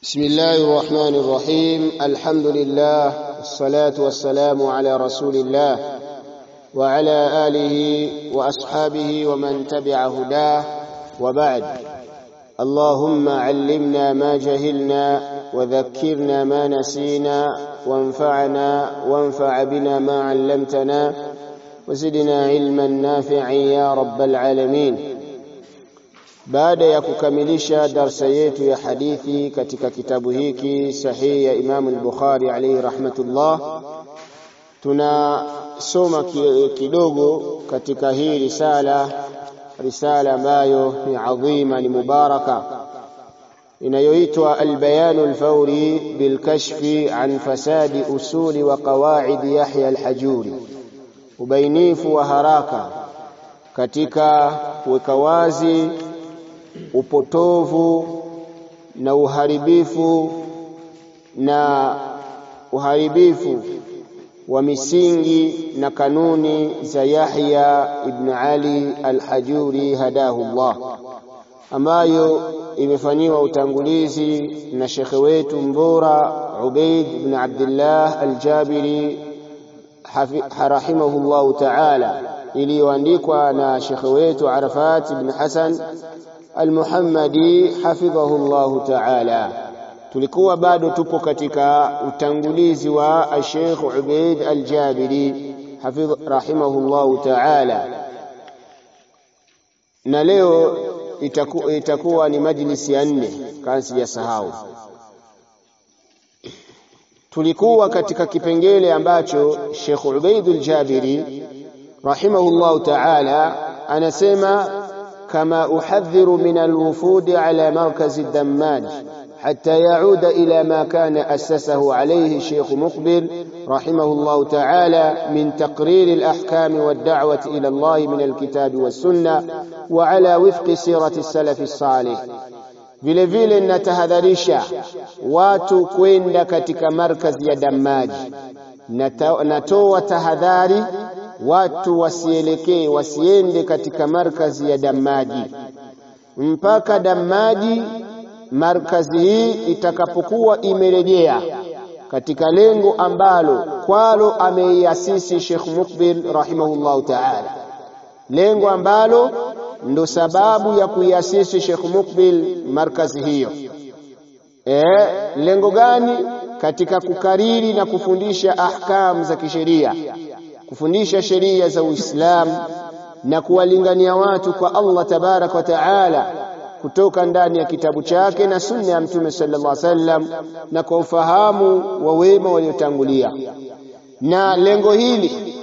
بسم الله الرحمن الرحيم الحمد لله والصلاة والسلام على رسول الله وعلى آله وأصحابه ومن تبع هداه وبعد اللهم علمنا ما جهلنا وذكرنا ما نسينا وانفعنا وانفع بنا ما علمتنا وزدنا علما نافعا يا رب العالمين baada ya kukamilisha darsa yetu ya hadithi katika kitabu hiki sahihi ya Imam al-Bukhari alayhi rahmatullah tunasoma kidogo katika hii risala risala ambayo ni adhima ni mubaraka inayoitwa al-bayan al-fawri bil-kashfi an fasadi usuli wa qawaid Yahya al-Hajuri ubainifu wa haraka katika kuweka wazi upotovu na uharibifu na uharibifu wa misingi na kanuni za Yahya ibn Ali al-Hajuri hadahu Allah ambayo imefanyiwa utangulizi na shekhe wetu mbora Ubaid ibn Abdullah al-Jabiri rahimahullahu ta'ala iliyoandikwa na shekhe wetu Arafat ibn Hasan Al-Muhammadi hafidhahu Allahu ta'ala. Tulikuwa bado tupo katika utangulizi wa Sheikh Ubaid Al-Jabiri hafidh rahimahullahu ta'ala, na leo itaku, itakuwa ni majlisi ya nne kama sijasahau. Tulikuwa katika kipengele ambacho Sheikh Ubaid Al-Jabiri rahimahullahu ta'ala anasema كما أحذر من الوفود على مركز الدماج حتى يعود إلى ما كان أسسه عليه الشيخ مقبل رحمه الله تعالى من تقرير الأحكام والدعوة إلى الله من الكتاب والسنة وعلى وفق سيرة السلف الصالح vile vile natahadharisha watu kwenda katika markazi ya Damaji. Natoa tahadhari watu wasielekee wasiende katika markazi ya Damaji mpaka Damaji markazi hii itakapokuwa imerejea katika lengo ambalo kwalo ameiasisi Sheikh Mukbil rahimahullahu ta'ala, lengo ambalo ndo sababu ya kuiasisi Sheikh Mukbil markazi hiyo. E, lengo gani? Katika kukariri na kufundisha ahkamu za kisheria kufundisha sheria za Uislamu na kuwalingania watu kwa Allah tabarak wa taala kutoka ndani ya kitabu chake na sunna ya Mtume sallallahu alaihi wasallam na kwa ufahamu wa wema waliotangulia. Na lengo hili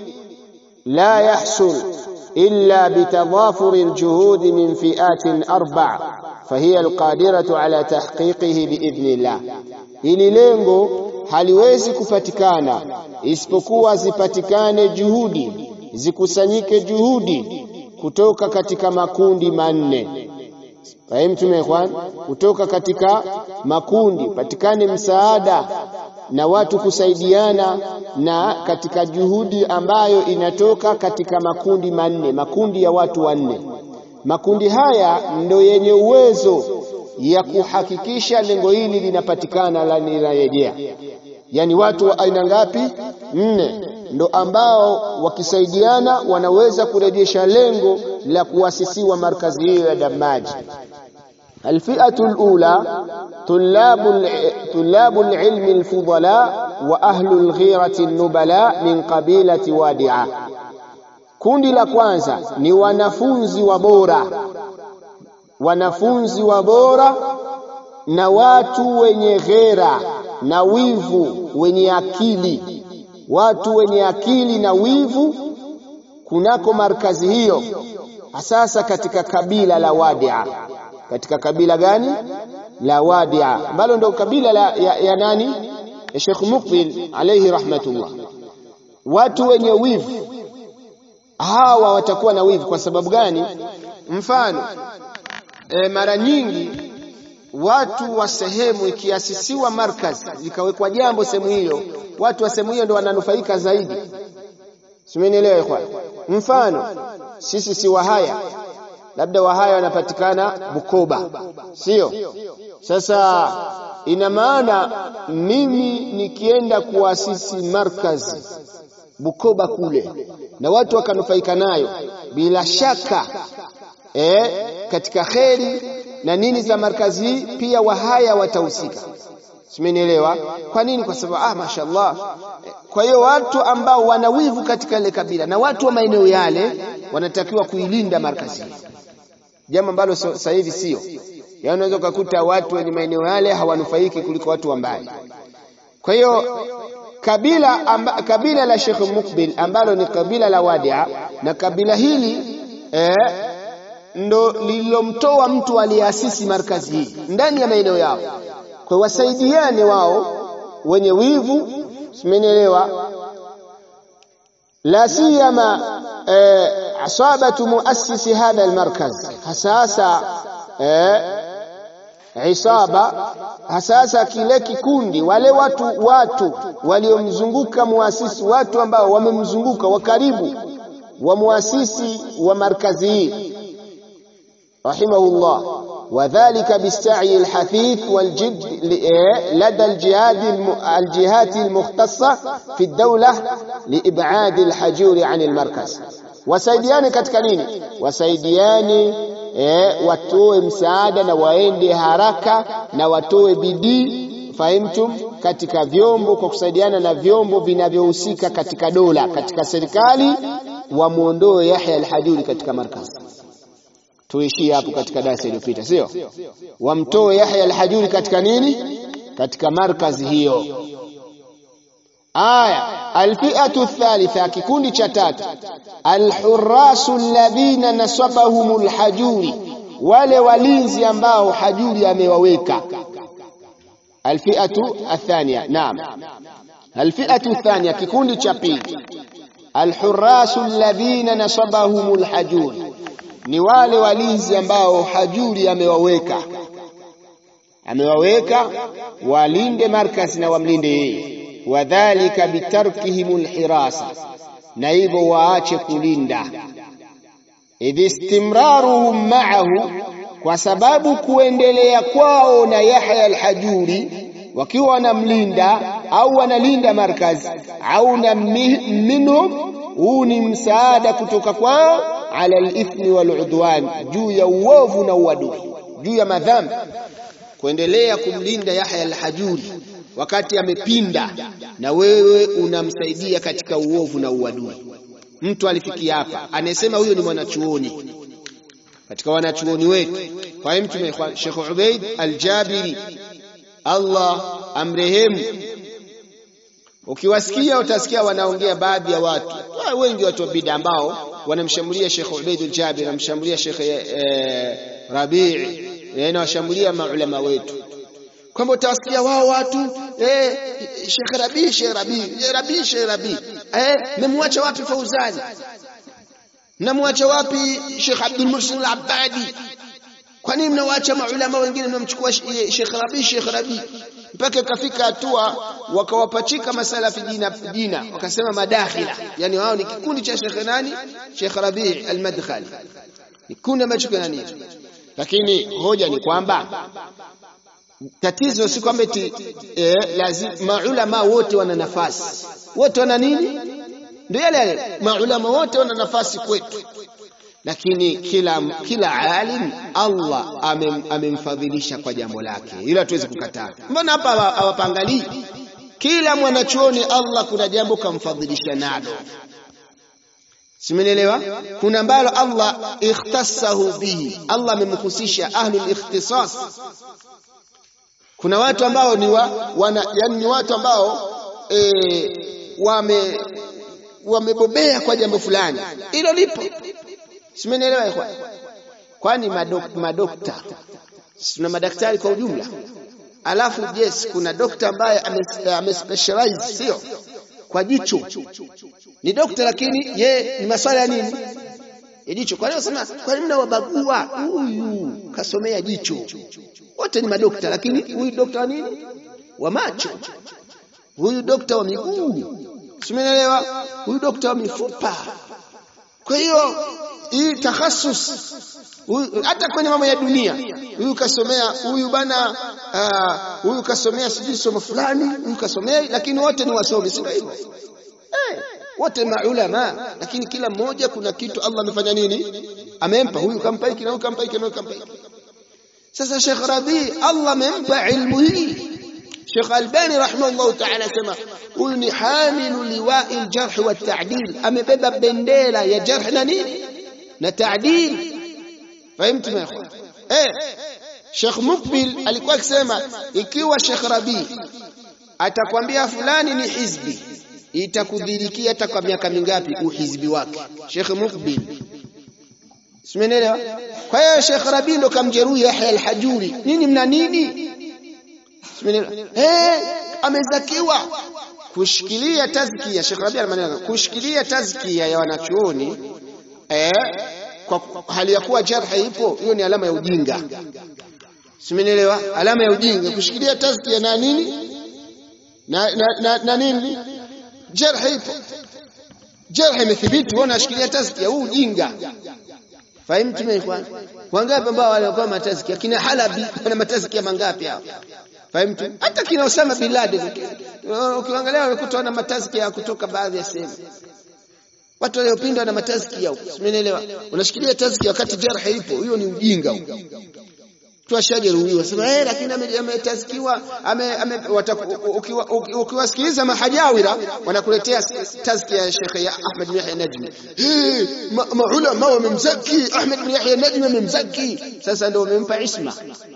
la yahsul illa bitadafuri aljuhudi min fiatin arba fahiya alqadiratu ala tahqiqihi biidhnillah. Hili lengo haliwezi kupatikana isipokuwa zipatikane juhudi, zikusanyike juhudi kutoka katika makundi manne. Fahimtum ikhwan? Kutoka katika makundi patikane msaada na watu kusaidiana, na katika juhudi ambayo inatoka katika makundi manne, makundi ya watu wanne. Makundi haya ndo yenye uwezo ya kuhakikisha lengo hili linapatikana la linarejea. Yani watu wa aina ngapi? Nne, ndo ambao wakisaidiana wanaweza kurejesha lengo la kuasisiwa markazi hiyo ya Damaji. Alfi'atu alula tulabu tulabu alilmi alfudala wa ahlu alghirati nubala min qabilati Wadia. Kundi la kwanza ni wanafunzi wa bora, wanafunzi wa bora na watu wenye ghera na wivu wenye akili, watu wenye akili na wivu kunako markazi hiyo, hasasa katika kabila la Wadia. Katika kabila gani? La Wadia, ambalo ndio kabila la, ya, ya nani? Ya Sheikh Mukbil alayhi rahmatullah. Watu wenye wivu hawa watakuwa na wivu. Kwa sababu gani? Mfano e, mara nyingi watu wa sehemu ikiasisiwa markaz ikawekwa jambo sehemu hiyo, watu wa sehemu hiyo ndio wananufaika zaidi. Simenielewa ikhwan? Mfano sisi si Wahaya labda wahaya wanapatikana Bukoba, sio? Sasa ina maana mimi nikienda kuasisi markazi Bukoba kule na watu wakanufaika nayo, bila shaka eh, katika kheri na nini za markazi hii pia wahaya watahusika. Simenielewa? Kwa nini? Kwa sababu ah, mashaallah. Kwa hiyo watu ambao wana wivu katika ile kabila na watu wa maeneo yale wanatakiwa kuilinda markazi hii, jambo ambalo sasa hivi sio. Yaani unaweza ukakuta watu wenye maeneo yale hawanufaiki kuliko watu wa mbali. Kwa hiyo kabila amba, kabila la Sheikh Mukbil ambalo ni kabila la Wadia na kabila hili eh, ndo lililomtoa mtu aliyeasisi markazi hii ndani ya maeneo yao. Kwa wasaidiane wao wenye wivu, simenielewa? La siyama eh, asabatu muassisi hadha almarkaz, hasasa eh, isaba hasasa kile kikundi, wale watu watu waliomzunguka muasisi, watu ambao wamemzunguka wa karibu wa muasisi wa markazi hii rahimahullah, wadhalika bista'i alhathith waljid lada aljihati almukhtassa fi dawla liib'ad alhajuri an almarkaz. Wasaidiane katika nini? Wasaidiane E, watoe msaada na waende haraka na watoe bidii, fahimtum, katika vyombo, kwa kusaidiana na vyombo vinavyohusika katika dola, katika serikali, wamwondoe Yahya al-Hajuri katika markazi. Tuishie hapo katika darasa iliyopita, sio? Wamtoe Yahya al-Hajuri katika nini? Katika markazi hiyo. Aya, alfi'atu thalitha, kikundi cha tatu, alhurasu alladhina nasabahum alhajuri, wale walinzi ambao hajuri amewaweka. Alfi'atu athania, naam, alfi'atu thania, kikundi cha pili, alhurasu alladhina nasabahum alhajuri, ni wale walinzi ambao hajuri amewaweka, amewaweka walinde markazi na wamlinde yeye wadhalika bitarkihim alhirasa, na hivyo waache kulinda. Idh istimraruhum ma'ahu, kwa sababu kuendelea kwao na Yahya alhajuri wakiwa wanamlinda au wanalinda markazi au na minhum, huu ni msaada kutoka kwao, ala alithmi waludwan, juu ya uovu na uadui, juu ya madhambi, kuendelea kumlinda Yahya alhajuri wakati amepinda na wewe unamsaidia katika uovu na uadui. Mtu alifikia hapa, anasema huyo ni mwanachuoni katika wanachuoni wetu. Kwa hiyo mtume Sheikh Ubaid Al-Jabiri, Allah amrehemu, ukiwasikia utasikia wanaongea baadhi ya watu wengi, watu wa bid'a ambao wanamshambulia Sheikh Ubaid Al-Jabiri, wanamshambulia Sheikh eh, Rabii, na washambulia maulama wetu kwamba utawasikia wao watu eh, Sheikh Rabi Sheikh Rabi Rabi Sheikh Rabi eh, memwacha wapi Fauzani? Mnamwacha wapi Sheikh Abdul Muhsin Al-Abbadi? Kwa nini mnawacha maulama wengine mnamchukua Sheikh Rabi Sheikh Rabi? Mpaka ikafika hatua wakawapachika masalafi jina jina, wakasema madakhila, yani wao ni kikundi cha Sheikh nani? Sheikh Rabi Al-Madkhali, ni kundi ambacho kana nini, lakini hoja ni kwamba tatizo si kwamba eti eh, lazima maulama wote wana nafasi, wote wana nini? Ndio yale yale, maulama wote wana nafasi kwetu, lakini kila kila alim Allah amemfadhilisha kwa jambo lake, hilo hatuwezi kukataa. Mbona hapa hawapangalii? Kila mwanachuoni Allah kuna jambo kamfadhilisha nalo, simenielewa? Kuna ambalo Allah ikhtassahu bihi, Allah amemhusisha ahlul ikhtisas kuna watu ambao ni wa, wana, yani ni watu ambao e, wame wamebobea kwa jambo fulani, hilo lipo. Simenielewa ikhwan? Kwani madok, madokta tuna madaktari kwa ujumla, alafu yes, kuna dokta ambaye amespecialize ame sio kwa jicho, ni dokta lakini ye ni maswala ya nini ya jicho. Kwa hiyo sema, kwa nini mnawabagua? Huyu kasomea jicho wote ni madokta, lakini huyu dokta wa nini? Wa macho, huyu dokta wa miguu, simenelewa, huyu dokta wa mifupa. Kwa hiyo hii takhasus hata kwenye mambo ya dunia huyu kasomea huyu bana huyu uh, kasomea sijui somo fulani huyu kasomea lakini wote ni wasomi si ndio hivyo eh wote maulama lakini kila mmoja kuna kitu Allah amefanya nini amempa huyu kampa hiki na huyu kampa hiki na huyu kampa hiki sasa Sheikh Rabi Allah amempa ilmu hii Sheikh Albani rahimahullah ta'ala sema huyu ni hamilu liwa'i al-jarh wa at-ta'dil amebeba bendera ya jarh na nini na ta'dil fahimtu ya ikhwan eh Sheikh Mukbil alikuwa akisema ikiwa Sheikh Rabi atakwambia fulani ni hizbi itakudhirikia hata kwa miaka mingapi uhizbi wake Sheikh Mukbil Simenelewa? Kwa hiyo Sheikh Rabi ndo kamjeruhi Yahya al-Hajuri. Nini mna nini? Simenelewa? Eh, amezakiwa kushikilia tazkia Sheikh Rabi maneno kushikilia tazkia ya wanachuoni eh kwa hali ya kuwa jarha ipo hiyo ni alama ya ujinga. Simenelewa? Alama ya ujinga kushikilia tazkia na nini? Na na, na, na nini? Jarha ipo. Jarha imethibiti wewe unashikilia tazkia huu ujinga. Fahimtu mimi kwanza. Wangapi ambao walikuwa matazkia kina Halabi wana matazkia mangapi hao? Fahimtu? Hata kina Osama bin Laden ukiangalia unakuta wana matazkia kutoka baadhi ya sehemu. Watu waliopinda wana matazkia huko. Simenielewa? Unashikilia tazkia wakati jarha ipo, hiyo ni ujinga huko. Tu ashajeruhiwa. Sema eh lakini ametazkiwa ame ukiwasikiliza mahajawira wanakuletea tazkia ya Sheikh ya Ahmed bin Yahya Najmi. Eh maulama wamemzaki Ahmed bin Yahya Najmi wamemzaki. Sasa ndio wamempa isma.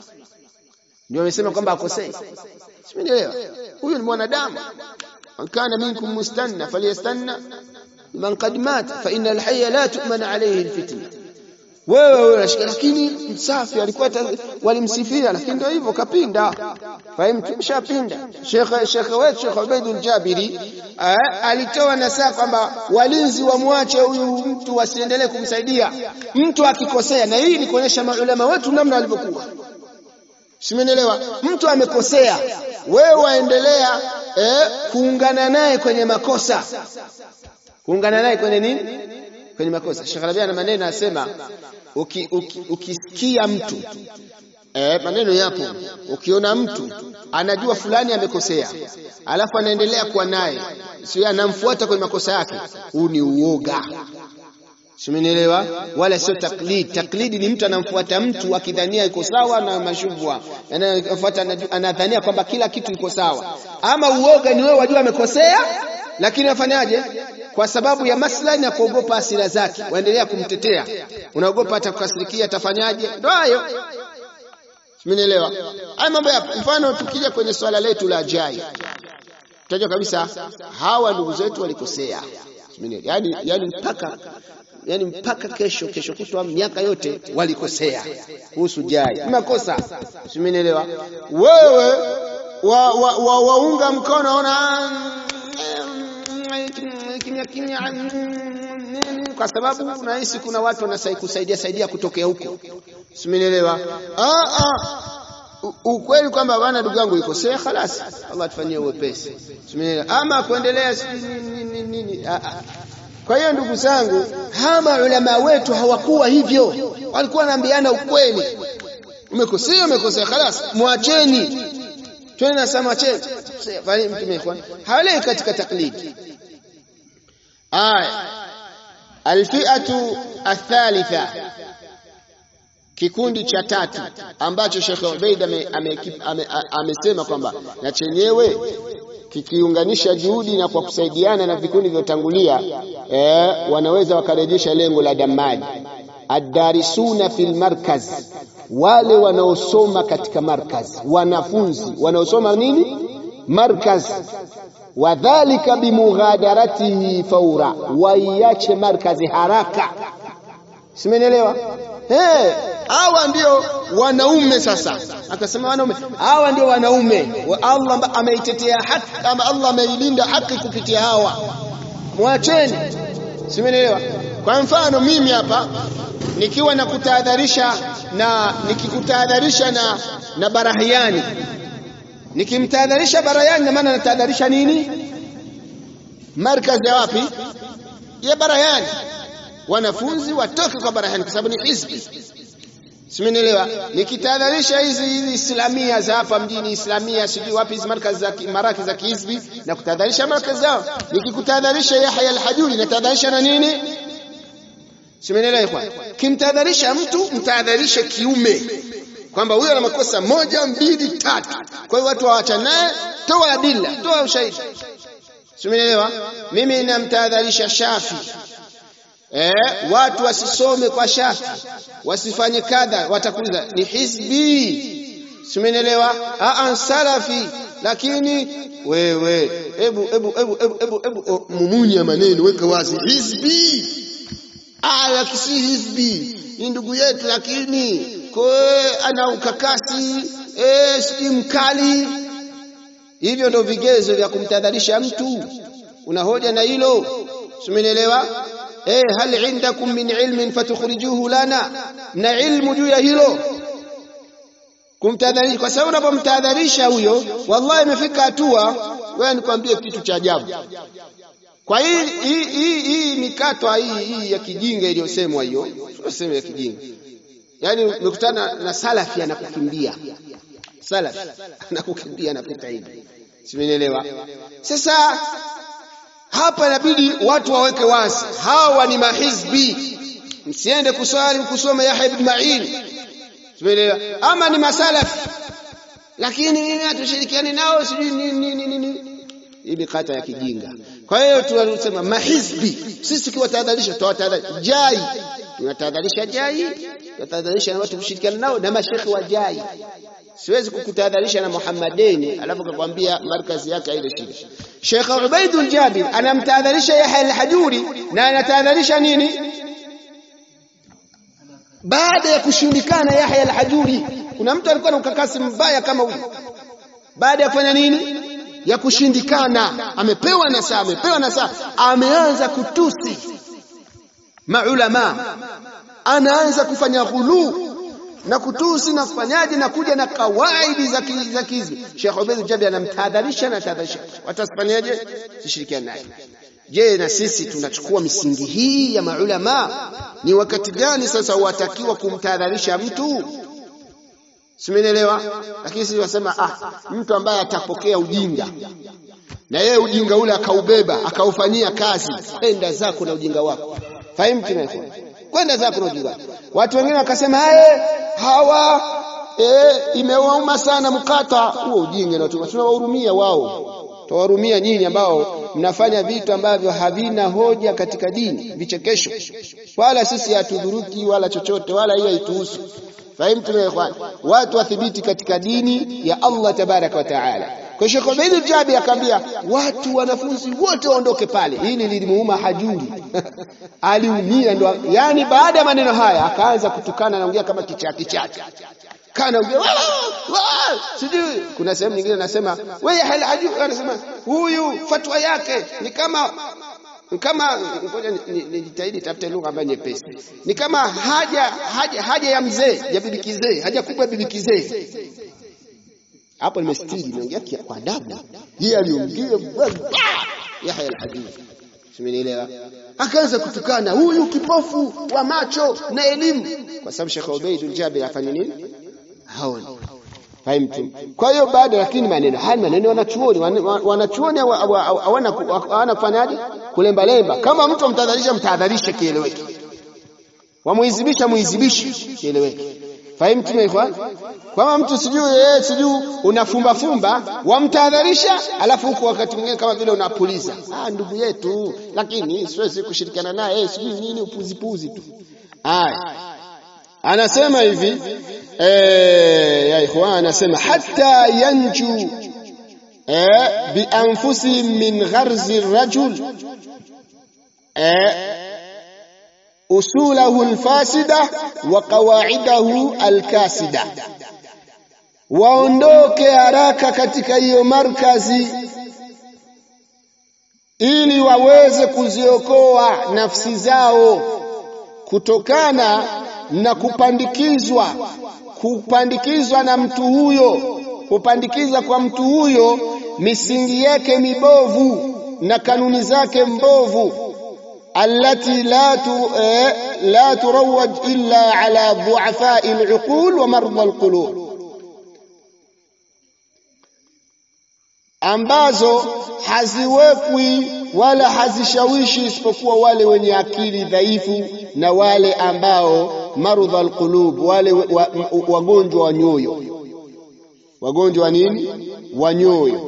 Ndio wamesema kwamba akosei. Simenielewa? Huyu ni mwanadamu. Man kana minkum mustanna falyastanna man qad mata fa inna al-hayya la tu'man alayhi al-fitna. wewe wewe unashika lakini msafi alikuwa walimsifia lakini ndio hivyo kapinda fahimu mshapinda Sheikh Sheikh wetu Sheikh Ubaidul Jabiri alitoa nasaa kwamba walinzi wamwache huyu mtu wasiendelee kumsaidia mtu akikosea na hii ni kuonyesha maulama wetu namna walivyokuwa Simenielewa mtu amekosea wewe waendelea eh, kuungana naye kwenye makosa kuungana naye kwenye nini kwenye makosa Sheikh Rabi ana maneno anasema ukisikia uki, uki mtu eh, maneno yapo ukiona mtu anajua fulani amekosea alafu anaendelea kuwa naye sio anamfuata kwenye makosa yake huu ni uoga Simenielewa? Wala sio taklid. Taklidi ni mtu anamfuata mtu akidhania iko sawa na mashubwa. Anafuata anadhania kwamba kila kitu iko sawa. Ama uoga ni wewe wajua amekosea lakini wafanyaje? Kwa sababu ya maslahi na kuogopa hasira zake, waendelea kumtetea. Unaogopa atakukasirikia atafanyaje? Ndio hayo. Simenielewa? Haya mambo ya mfano tukija kwenye swala letu la jai. Tutajua kabisa hawa ndugu zetu walikosea. Yaani yaani mpaka yani mpaka kesho kesho kutwa miaka yote walikosea kuhusu jai makosa simenielewa wewe wa, wa, wa, waunga mkono ona kimya kimya kwa sababu unahisi kuna watu wanasaidia saidia kutokea huko simenielewa ah ah ukweli kwamba bwana ndugu yangu ikosea khalas Allah tufanyie uwepesi simenielewa ama kuendelea nini nini kwa hiyo ndugu zangu, hawa ulama wetu hawakuwa hivyo, walikuwa wanaambiana ukweli. Umekosea, umekosea, khalas, mwacheni. Twende na sama mwacheni. Fali mtume ikhwan, hawalei katika taklidi. Aya, alfi'atu athalitha, kikundi cha tatu ambacho Sheikh Ubaid amesema kwamba na chenyewe kikiunganisha juhudi na kwa kusaidiana na vikundi vyotangulia eh, wanaweza wakarejesha lengo la damaji addarisuna fil markaz wale wanaosoma katika markaz wanafunzi wanaosoma nini markaz wadhalika bimughadaratihi faura waiache markazi haraka simenielewa hey, hawa ndio wanaume sasa akasema wanaume hawa ndio wanaume Allah ameitetea haki ama Allah ameilinda haki kupitia hawa mwacheni simenielewa kwa mfano mimi hapa nikiwa nakutahadharisha na nikikutahadharisha na na barahiani nikimtahadharisha barahiani na maana natahadharisha nini markazi ya wapi ya barahiani wanafunzi watoke kwa Barahani kwa sababu ni hizbi. Simenielewa? Nikitahadharisha hizi hizi islamia za hapa mjini, islamia sijui wapi hizi markazi za maraki za kihizbi na kutahadharisha markazi zao. Nikikutahadharisha Yahya al-Hajuri natahadharisha na nini? Simenielewa ikhwan? Kimtahadharisha mtu mtahadharishe kiume kwamba huyo ana makosa moja mbili tatu. Kwa hiyo watu waacha naye, toa adila, toa ushahidi. Simenielewa? Mimi namtahadharisha Shafi Eh, watu wasisome kwa Shafi, wasifanye kadha, watakuuliza ni hizbi. Simenielewa? Aa, salafi. Lakini wewe hebu hebu hebu hebu hebu hebu mumunya maneno, weka wazi hizbi. Ah, lakini hizbi ni ndugu yetu, lakini kwa ana ukakasi eh, si mkali. Hivyo ndio vigezo vya kumtadharisha mtu. Una hoja na hilo? Simenielewa? eh hal indakum min ilmin fatukhrijuhu lana na ilmu juu ya hilo kumtadharisha kwa sababu unapomtadharisha huyo wallahi imefika hatua wewe nikwambie kitu cha ajabu kwa hii hii hii hii mikato hii hii ya kijinga iliyosemwa hiyo sio ya kijinga yani umekutana na salafi anakukimbia salafi anakukimbia anapita hivi simenielewa sasa hapa inabidi watu waweke wazi, hawa ni mahizbi. Msiende kuswali kusoma Yahya ibn Ma'in, tumeelewa? Ama ni masalafi, lakini mimi hatushirikiani nao, sijui nini nini nini. Hii ni kata ya kijinga. Kwa hiyo tunasema mahizbi, sisi kiwatahadharisha, tutawatahadharisha jai, tunatahadharisha jai, tunatahadharisha na watu kushirikiana nao na mashekhi wa jai. Siwezi kukutahadharisha na Muhammadeni alafu kakwambia markazi yake haina shida. Sheikh Ubaidul Jabir anamtahadharisha Yahya al-Hajuri na anatahadharisha nini? Baada ya kushindikana Yahya al-Hajuri, kuna mtu alikuwa na ukakasi mbaya kama huyu. Baada ya kufanya nini? Ya kushindikana, amepewa nasaa, amepewa nasaa, ameanza kutusi maulama, anaanza kufanya ghuluu na kutusi na kufanyaje na kuja na kawaidi za za kizbi. Sheikh Ubaid Jabi anamtahadharisha na tahadharisha, watasifanyaje? Sishirikiane naye. Je, na sisi tunachukua misingi hii ya maulama? Ni wakati gani sasa watakiwa kumtahadharisha mtu? Simenielewa? Lakini sisi wasema ah, mtu ambaye atapokea ujinga na yeye ujinga ule akaubeba akaufanyia kazi, kwenda zako na ujinga wako. Fahimu tunaelewa? Kwenda zako na ujinga wako. Watu wengine wakasema haye hawa e, imewauma sana mkata huo ujinga na tunawahurumia wao tawahurumia nyinyi ambao mnafanya vitu ambavyo havina hoja katika dini vichekesho wala sisi hatudhuruki wala chochote wala hiyo haituhusu fahimu tumeelewana watu wathibiti katika dini ya Allah tabaraka wa taala kwa Sheikh Ubaid Jabi akaambia watu wanafunzi wote waondoke pale. Hili lilimuuma Hajuri. Aliumia ndo yani baada ya maneno haya akaanza kutukana anaongea kama kichaa kichaa. Kana ongea sijui kuna sehemu nyingine anasema wewe hal Hajuri anasema huyu fatwa yake ni kama kama ngoja nijitahidi tafute lugha ambayo nyepesi. Ni kama haja haja haja ya mzee ya bibi kizee, haja kubwa bibi kizee hapo nimestiri nimeongea kwa adabu yeye aliongea Yahya al-Hadith simenielewa akaanza kutukana huyu kipofu wa macho na elimu kwa sababu Sheikh Ubaid al-Jabir afanye nini haoni fahimtu kwa hiyo baada lakini maneno haya maneno wanachuoni wanachuoni hawana hawana kufanyaje kulemba lemba kama mtu amtadharisha mtahadharishe kieleweke wamuizibisha muizibishe kieleweke Fahimu ikhwan? Kama mtu sijui yeye sijui unafumba fumba, wamtahadharisha, alafu huko wakati mwingine kama vile unapuliza. Ah, ndugu yetu, lakini siwezi kushirikiana naye, sijui nini upuzipuzi tu. Aya. Anasema hivi eh, ya ikhwan anasema hatta yanju eh, bi anfusihim min gharzi rajul eh, usulahu alfasida wa qawaidahu alkasida, waondoke haraka katika hiyo markazi ili waweze kuziokoa nafsi zao kutokana na kupandikizwa kupandikizwa na mtu huyo, kupandikiza kwa mtu huyo misingi yake mibovu na kanuni zake mbovu allati la tu, eh, la turawaj illa ala dhu'afai al-uqul wa marda al-qulub ambazo haziwekwi wala hazishawishi isipokuwa wale wenye akili dhaifu na wale ambao marudha alqulub, wale wagonjwa wa nyoyo. Wagonjwa wa nini? Wa nyoyo,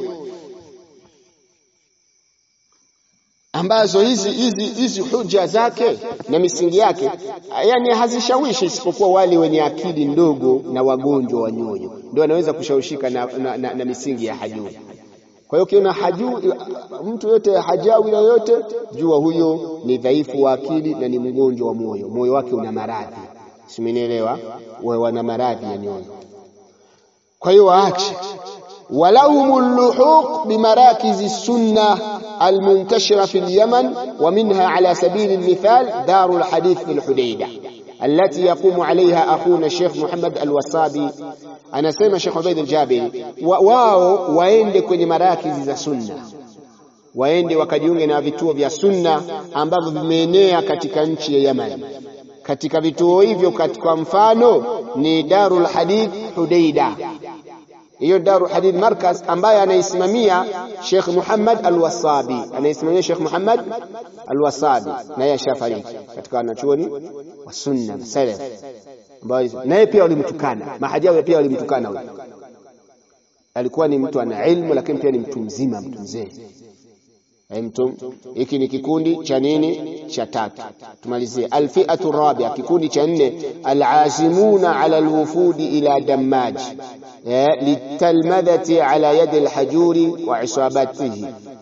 ambazo hizi hizi hizi huja zake na misingi yake, yani hazishawishi isipokuwa wale wenye akili ndogo na wagonjwa wa nyoyo, ndio wanaweza kushawishika na, na, na, na misingi ya hajui. Kwa hiyo ukiona haju mtu yote hajawi yoyote, jua huyo ni dhaifu wa akili na ni mgonjwa wa moyo, moyo wake una maradhi, simenielewa? Wana maradhi ya nyoyo. Kwa hiyo waache walahum luhuq bimarakizi sunna almuntashira fi lyaman wa minha ala sabili lmithal daru lhadith fi lhudaida التي يقوم عليها أخونا الشيخ محمد الوصابي anasema Sheikh Ubaid al-Jabiri wa, wao waende kwenye marakizi za sunna, waende wakajiunge na vituo vya sunna ambavyo vimeenea katika nchi ya Yaman. Katika vituo hivyo, katika mfano ni Darul Hadith Hudaida. Hiyo Darul Hadith Markaz ambaye anaisimamia Sheikh Muhammad al-Wasabi, anaisimamia Sheikh Muhammad al-Wasabi, naye ashafariki katika wanachuoni wa sunna salaf naye pia walimtukana mahajawi pia walimtukana huyo. Alikuwa ni mtu ana ilmu, lakini pia ni mtu mzima, mtu mzee. Mtu hiki ni kikundi cha nini? Cha tatu. Tumalizie alfiatu rabia, kikundi cha nne, alazimuna ala alwufudi ila dammaj litalmadhati ala yadi alhajuri wa isabatihi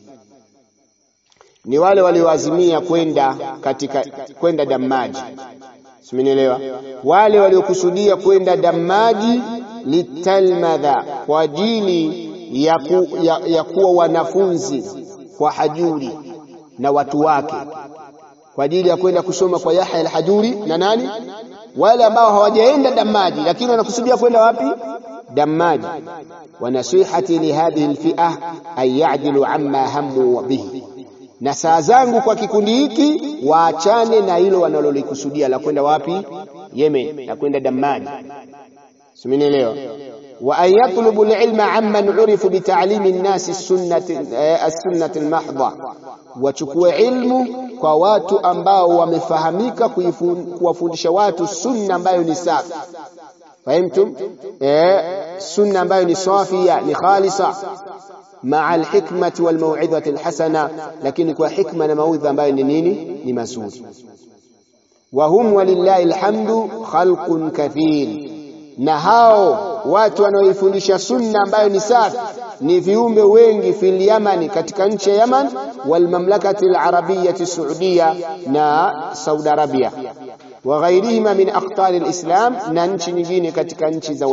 ni wale walioazimia kwenda katika kwenda Damaji, simenielewa? Wale waliokusudia kwenda Damaji litalmadha, kwa ajili ya, ku, ya, ya kuwa wanafunzi kwa Hajuri na watu wake, kwa ajili ya kwenda kusoma kwa Yahya al-Hajuri na nani, wale ambao hawajaenda Damaji lakini wanakusudia kwenda wapi? Damaji. wa nasihati lihadhihi alfi'a an ya'dilu amma hammu bihi na saa zangu kwa kikundi hiki waachane na hilo wanalolikusudia la kwenda wapi? Yemen, la kwenda Dammaj. Simenielewa? wa an yatlubu alilma amman urifu bitalimi nnasi as-sunnati almahdha, wachukue ilmu kwa watu ambao wamefahamika kuwafundisha watu sunna ambayo ni safi. Fahimtum? Eh, sunna ambayo ni safia, ni khalisa maa alhikmati walmauidhati alhasana, lakini kwa hikma na maudhi ambayo ni nini? Ni mazuri. Wa hum walillahi alhamdu khalqun kathir, na hao watu wanaoifundisha sunna ambayo ni safi ni viumbe wengi fil Yamani, katika nchi ya Yaman, walmamlakati alarabiyati saudia, na Saudi Arabia wa ghairihima min aqtari alislam, na nchi nyingine katika nchi za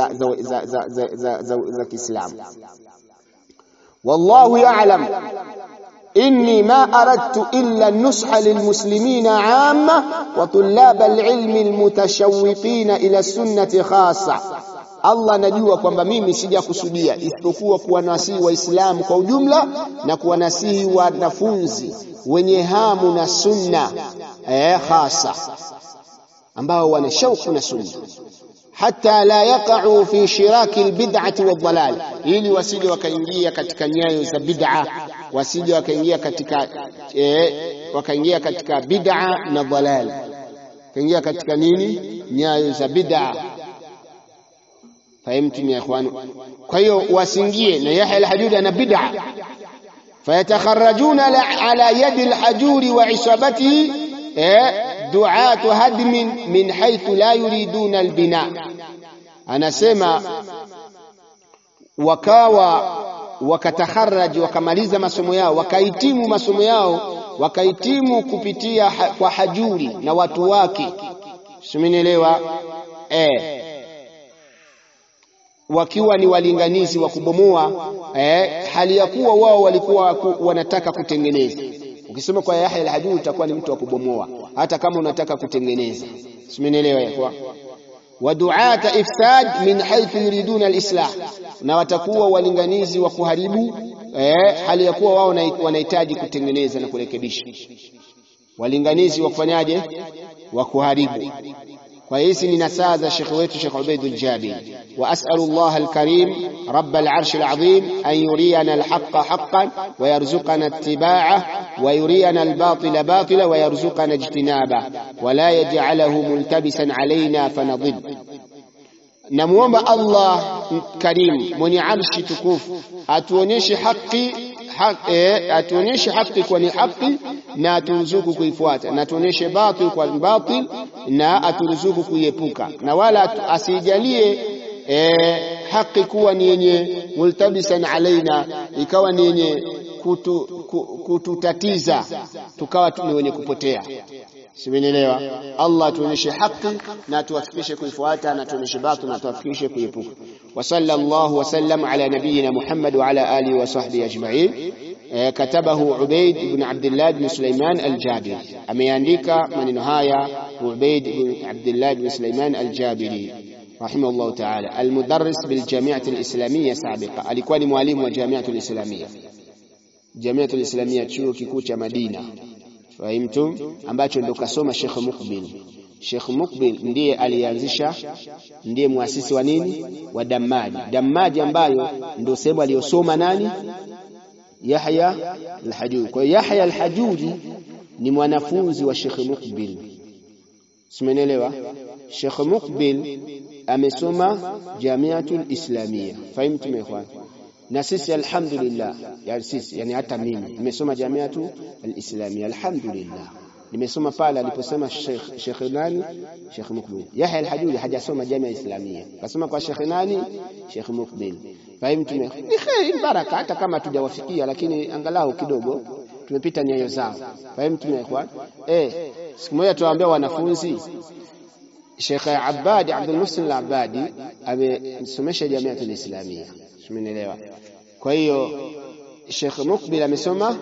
za Kiislamu. والله يعلم إني ما أردت إلا النصح للمسلمين عامة وطلاب العلم المتشوقين إلى السنة خاصة Allah najua kwamba mimi sijakusudia isipokuwa kuwanasihi Waislamu kwa ujumla na kuwanasihi wanafunzi wenye hamu na sunna eh, hasa ambao wana shauku na sunna hata la yaqa'u fi shiraki albid'ati wadhalal, ili wasije wakaingia katika nyayo za bid'a, wasije wakaingia katika eh, wakaingia katika bid'a na dhalal, kaingia katika nini? Nyayo za bid'a. Fahimtum ya ikhwan? Kwa hiyo wasingie na Yahya al-Hajuri ana bid'a, fayatakharrajuna ala yadi al-Hajuri wa isabatihi eh, duatu hadmin min haithu la yuriduna albina, anasema wakawa wakatakharaji wakamaliza masomo yao wakahitimu masomo yao wakahitimu kupitia ha, kwa Hajuri na watu wake, simenielewa eh, wakiwa ni walinganizi wa kubomoa eh, hali ya kuwa wao walikuwa ku, wanataka kutengeneza Ukisoma kwa Yahya al-Hajuri utakuwa ni mtu wa kubomoa, hata kama unataka kutengeneza. Simenielewa yakwa wa duata ifsad min haythu yuriduna al-islah, na watakuwa walinganizi wa kuharibu eh, hali ya kuwa wao wanahitaji kutengeneza na kurekebisha. walinganizi wa kufanyaje, wa kuharibu. Kwa hizi ni nasaha za shekhe wetu Shekh Ubaidul Jabiri. Wa as'alu Allah al-karim rabb al-arsh al-azim an yuriyana al-haqqa haqqan wa yarzuqana ittiba'ah wa yuriyana al-batila batila wa yarzuqana ijtinaba wa la yaj'alahu multabisan alayna fanadhib. Namuomba Allah karim mwenye arshi tukufu atuonyeshe haki haki, eh, atuonyeshe haki kwa ni haki na aturuzuku kuifuata na atuonyeshe batil kwa batil na aturuzuku kuiepuka na wala asijalie eh, haki kuwa ni yenye multabisan alaina ikawa ni yenye kutu, kututatiza tukawa ni wenye kupotea Simenielewa? Allah tuonyeshe haki na tuwafikishe kuifuata na tuonyeshe batil na tuwafikishe kuiepuka. Wa sallallahu wa sallam ala nabiyyina Muhammad wa ala alihi wa sahbihi ajma'in. Katabahu Ubaid ibn Abdullah ibn Sulaiman al-Jabiri. Ameandika maneno haya Ubaid ibn Abdullah ibn Sulaiman al-Jabiri rahimahullah ta'ala. Al-mudarris bil jami'ati al-islamiyya sabiqa. Alikuwa ni mwalimu wa jami'atu al-islamiyya. Jami'atu al-islamiyya chuo kikuu cha Madina. Fahimtum, ambacho ndo kasoma Sheikh Mukbil. Sheikh Mukbil ndiye alianzisha, ndiye muasisi wa nini, wa Dammaji. Dammaji ambayo ndo sehemu aliyosoma nani, Yahya al-Hajuri. Kwa hiyo Yahya al-Hajuri ni mwanafunzi wa Sheikh Mukbil, simenelewa. Sheikh Mukbil amesoma Jamiatul Islamia. Fahimtum ikhwan? na sisi alhamdulillah, yani sisi yani hata mimi nimesoma Jamiatu Alislamia alhamdulillah, nimesoma pale aliposema Sheikh Sheikh nani, Sheikh Mukbil. Yahya Alhajuri hajasoma Jamia Islamia, kasoma kwa Sheikh nani, Sheikh Mukbil. Fahimtu? Ni kheri, baraka, hata kama tujawafikia, lakini angalau kidogo tumepita nyayo zao. Fahimtu ikhwan? Eh, siku moja tuwaambia wanafunzi Sheikh Abadi Abdul Muhsin Al-Abadi amesomesha Jamiatu Alislamia Umenielewa? Kwa hiyo Sheikh Mukbil amesoma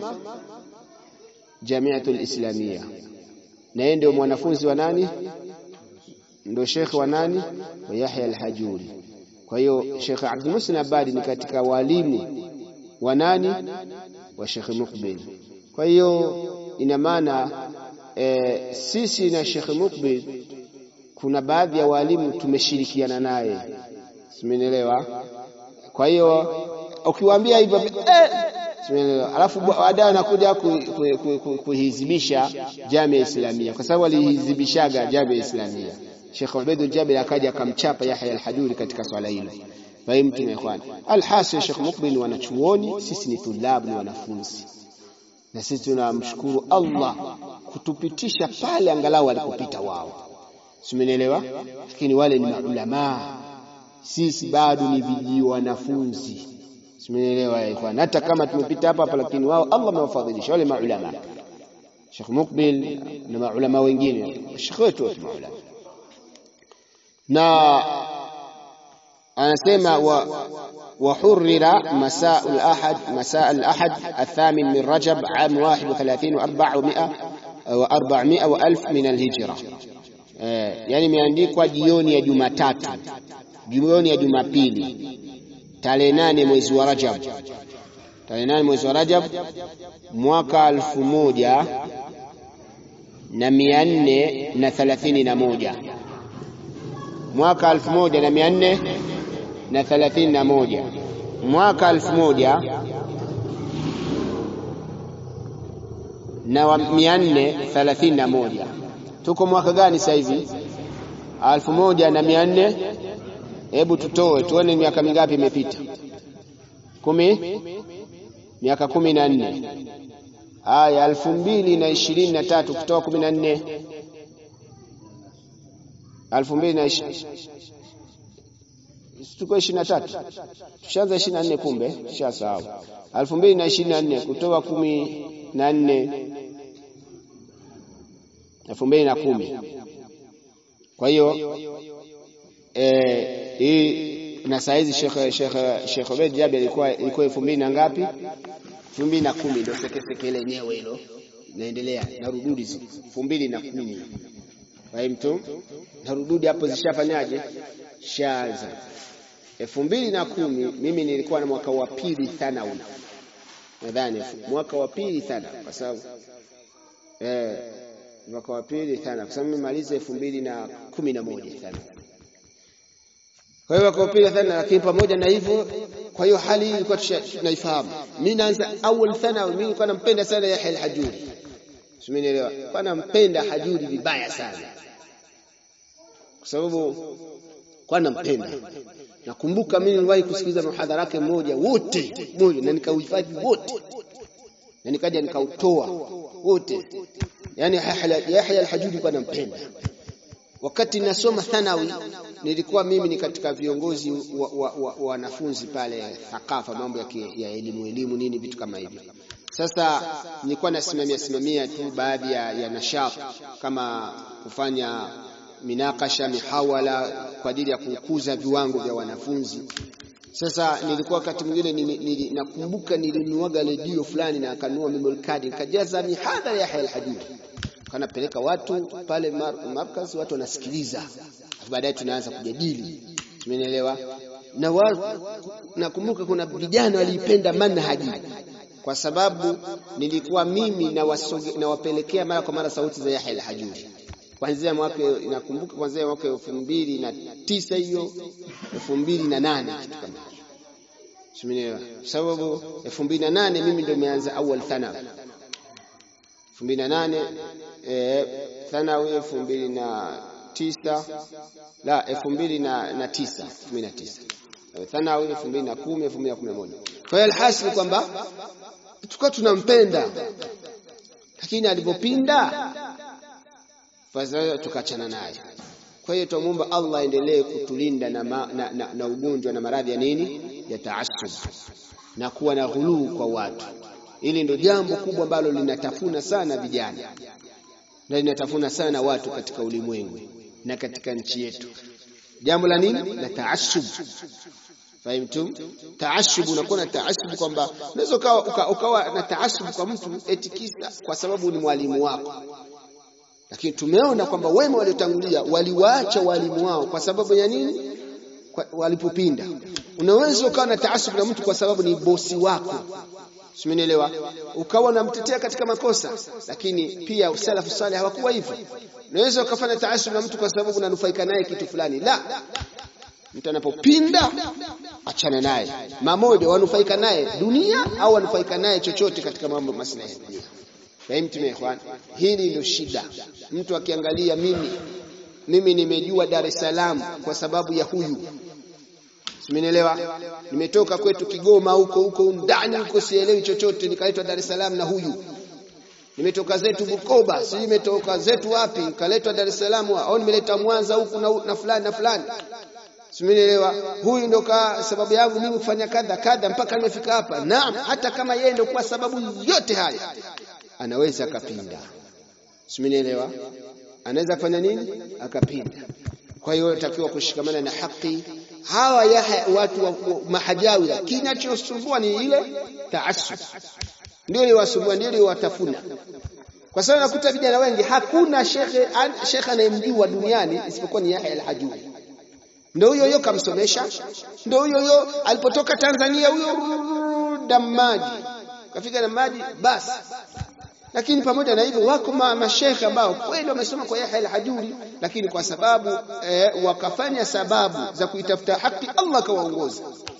Jamiatul Islamia na yeye ndio mwanafunzi wa nani? Ndio Sheikh wa nani? Wa Yahya al-Hajuri. Kwa hiyo Sheikh Abdul Muhsin Abadi ni katika walimu wa nani? Wa Sheikh Mukbil. Kwa hiyo ina maana e, sisi na Sheikh Mukbil kuna baadhi ya walimu tumeshirikiana naye, simenielewa? Kwa hiyo ukiwaambia hivyo eh, alafu baadaye anakuja kuhizibisha Jamia Islamia, kwa sababu alihizibishaga Jamia Islamia. Sheikh Ubaidul Jabir akaja akamchapa Yahya al-Hajuri katika swala hilo. Fahimu ikhwan. Alhasil Sheikh Mukbil ni wanachuoni, sisi ni tulabu, ni wanafunzi, na sisi tunamshukuru Allah kutupitisha pale angalau alikupita wao, simenielewa. Lakini wale ni maulamaa sisi bado ni viji wanafunzi, simenielewa ya ikhwan. Hata kama tumepita hapa hapa, lakini wao Allah amewafadhilisha wale maulama, Sheikh Mukbil na maulama wengine, Sheikh wetu wote maulama. Na anasema wa وحرر مساء الأحد مساء الأحد الثامن من رجب عام 31 و400 و400 وألف من الهجرة yani imeandikwa jioni ya Jumatatu jioni ya Jumapili tarehe nane mwezi wa Rajab, tarehe nane mwezi wa Rajab mwaka alfu moja na mia nne na thelathini na moja mwaka alfu moja na mia nne na thelathini na moja mwaka alfu moja na mia nne thelathini na moja Tuko mwaka gani sasa hivi? alfu moja na mia nne Hebu tutoe tuone miaka mingapi imepita. Kumi, miaka kumi na nne. Haya, elfu mbili na ishirini na tatu kutoa kumi na nne elfu mbili na tuko ishirini na tatu tushaanza ishirini na nne kumbe tushasahau. elfu mbili na ishirini na nne kutoa kumi na nne elfu mbili na kumi. Kwa hiyo hii na saa hizi Sheikh Sheikh Sheikh Obeid Jabir ilikuwa ilikuwa elfu mbili na ngapi? elfu mbili na kumi ndio sekeseke lenyewe hilo naendelea na rududi elfu mbili na kumi fahimtu, na rududi hapo zishafanyaje? Shaanza elfu mbili na kumi. Mimi nilikuwa na mwaka wa pili thanawi, nadhani mwaka wa pili thanawi, kwa sababu eh mwaka wa pili thana, kwa sababu nimemaliza elfu mbili na kumi na moja thana. Kwa hiyo mwaka wa pili thana, lakini pamoja na hivyo, kwa hiyo hali hii ilikuwa tunaifahamu. Mimi naanza awal thana, mimi nilikuwa nampenda sana Yahya al-Hajuri, simenielewa, kwa nampenda Hajuri vibaya sana, kwa sababu kwa nampenda. Nakumbuka mimi niliwahi kusikiliza muhadhara wake mmoja wote moja, na nikauhifadhi wote na nikaja nikautoa wote. Yani Yahya al-Hajuri kwa nampenda. Wakati nasoma thanawi nilikuwa mimi ni katika viongozi wa wanafunzi wa, wa pale thakafa, mambo ya, ya elimu elimu nini vitu kama hivyo. Sasa nilikuwa nasimamia simamia tu baadhi ya, ya nashat kama kufanya minakasha mihawala kwa ajili ya kukuza viwango vya wanafunzi. Sasa nilikuwa wakati mwingine nakumbuka nilinuaga redio fulani na akanunua memory card nikajaza mihadhara ya Yahya al-Hajuri, kanapeleka watu pale markaz, watu wanasikiliza, baadaye tunaanza kujadili, tumeelewa. Na nakumbuka kuna vijana waliipenda manhaji kwa sababu nilikuwa mimi nawapelekea mara kwa mara sauti za Yahya al-Hajuri kuanzia mwaka nakumbuka kuanzia mwaka elfu mbili na tisa hiyo elfu mbili na nane kitu kama hicho, sababu elfu mbili na nane mimi ndio nimeanza awal thanawi elfu mbili na nane thanawi elfu mbili na tisa la elfu mbili na tisa elfu mbili na tisa thanawi elfu mbili na kumi elfu mbili na kumi na moja Kwa hiyo alhasil kwamba tulikuwa tunampenda, lakini alipopinda fasa tukachana naye. Kwa hiyo tumuomba Allah aendelee kutulinda na, ma, na, na, na ugonjwa na maradhi ya nini ya taassub na kuwa na ghuluu kwa watu. Hili ndio jambo kubwa ambalo linatafuna sana vijana na linatafuna sana watu katika ulimwengu na katika nchi yetu. Jambo la nini? La taassub. Fahimtum? Taasub, unakuwa na taasub kwamba unaweza ukawa, uka, ukawa na taasub kwa mtu eti kisa kwa sababu ni mwalimu wako, lakini tumeona kwamba wema waliotangulia waliwaacha walimu wao kwa sababu ya nini? Kwa, walipopinda. Unaweza ukawa na taasub na mtu kwa sababu ni bosi wako, simenielewa, ukawa unamtetea katika makosa, lakini pia usalafu salih hawakuwa hivyo. Unaweza ukafanya taasub na mtu kwa sababu unanufaika naye kitu fulani, la mtu anapopinda achana naye mamoja, wanufaika naye dunia au wanufaika naye chochote katika mambo maslahi ya dunia. Fahimtum ikhwan, hili ndio shida. Mtu akiangalia mimi mimi nimejua Dar es Salaam kwa sababu ya huyu, simenielewa. Nimetoka kwetu Kigoma huko huko ndani huko, sielewi chochote, nikaletwa Dar es Salaam na huyu nimetoka zetu Bukoba, si nimetoka zetu wapi, nikaletwa Dar es Salaam, au nimeleta Mwanza huku na, na fulani na fulani Simenielewa, huyu ndo ka sababu yangu mimi kufanya kadha kadha mpaka nimefika hapa. Naam, hata kama yeye ndo kwa sababu yote haya, anaweza akapinda. Simenielewa, anaweza kufanya nini? Akapinda. Kwa hiyo takiwa kushikamana na haki. Hawa ya watu wa mahajawira, kinachosumbua ni ile taasub, ndio liwasumbua, ndio liwatafuna kwa sababu nakuta vijana wengi, hakuna shekhe shekhe anayemjua duniani isipokuwa ni Yahya al-Hajuri ndo huyo huyo kamsomesha, ndo huyo huyo alipotoka Tanzania, huyo Damaji kafika Damaji basi. Lakini pamoja na hivyo, wako mashekhe ambao kweli wamesoma kwa Yahya al-Hajuri, lakini kwa sababu eh, wakafanya sababu za kuitafuta haki, Allah akawaongoza.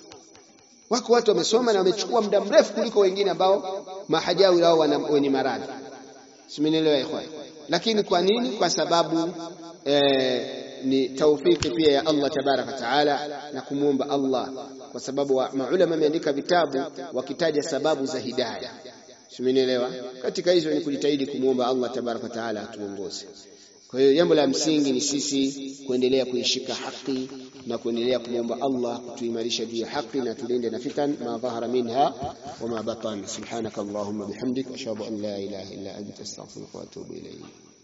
Wako watu wamesoma na wamechukua muda mrefu kuliko wengine ambao mahajawi wao wenye maradhi, simenielewa ikhwan. Lakini kwa nini? Kwa sababu eh, ni taufiki pia ya Allah tabaraka taala na kumwomba Allah, kwa sababu maulama wameandika vitabu wakitaja sababu za hidayah. Simenielewa? Katika hizo ni kujitahidi kumwomba Allah tabaraka taala atuongoze. Kwa hiyo jambo la msingi ni sisi kuendelea kuishika haki na kuendelea kumwomba Allah kutuimarisha juu ya haki na tulinde na fitan ma dhahara minha wa ma batan. Subhanaka Allahumma bihamdik ashhadu an la ilaha illa anta astaghfiruka wa atubu ilayk.